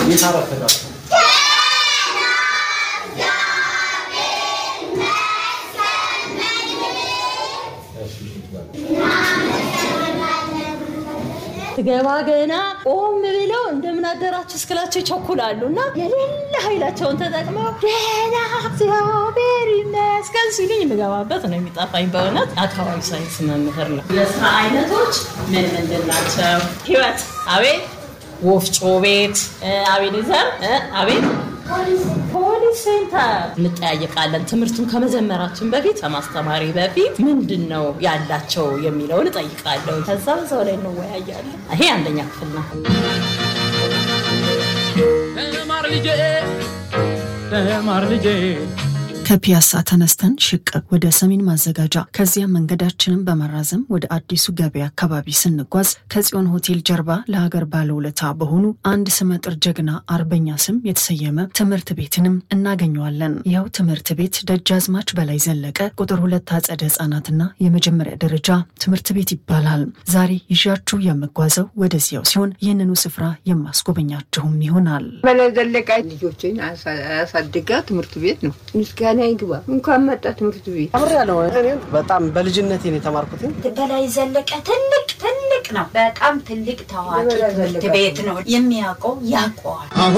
ገባ ገና ቆም ብለው እንደምን አደራችሁ እስክላቸው ይቸኩላሉ እና የሌለ ኃይላቸውን ተጠቅመው ደህና እግዚአብሔር ይመስገን ሲሉኝ የምገባበት ነው የሚጠፋኝ። በእውነት አካባቢ ሳይንስ መምህር ነው። የስራ አይነቶች ምን ምንድን ናቸው? ህይወት አቤት፣ ወፍጮ ቤት አቤኔዘር አቤት ፖሊስ ሴንተር እንጠያየቃለን። ትምህርቱን ከመጀመራችን በፊት ከማስተማሪ በፊት ምንድን ነው ያላቸው የሚለውን እጠይቃለሁ። ከዛ በዛው ላይ እንወያያለን። ይሄ አንደኛ ክፍል ነው። ተማር ልጄ ተማር ልጄ ከፒያሳ ተነስተን ሽቅብ ወደ ሰሜን ማዘጋጃ ከዚያም መንገዳችንን በማራዘም ወደ አዲሱ ገበያ አካባቢ ስንጓዝ ከጽዮን ሆቴል ጀርባ ለሀገር ባለውለታ በሆኑ አንድ ስመጥር ጀግና አርበኛ ስም የተሰየመ ትምህርት ቤትንም እናገኘዋለን። ይኸው ትምህርት ቤት ደጃዝማች በላይ ዘለቀ ቁጥር ሁለት አጸደ ህጻናትና የመጀመሪያ ደረጃ ትምህርት ቤት ይባላል። ዛሬ ይዣችሁ የምጓዘው ወደዚያው ሲሆን ይህንኑ ስፍራ የማስጎበኛችሁም ይሆናል። በላይ ዘለቀ ልጆችን አሳድጋ ትምህርት ቤት ነው። ምስጋና ይግባ። እንኳን መጣ ትምህርት ቤት። አብሬያለሁ። እኔም በጣም በልጅነቴ ነው የተማርኩት። በላይ ዘለቀ ትልቅ ትልቅ ነው። በጣም ትልቅ ታዋቂ ትምህርት ቤት ነው። የሚያውቀው ያውቀዋል።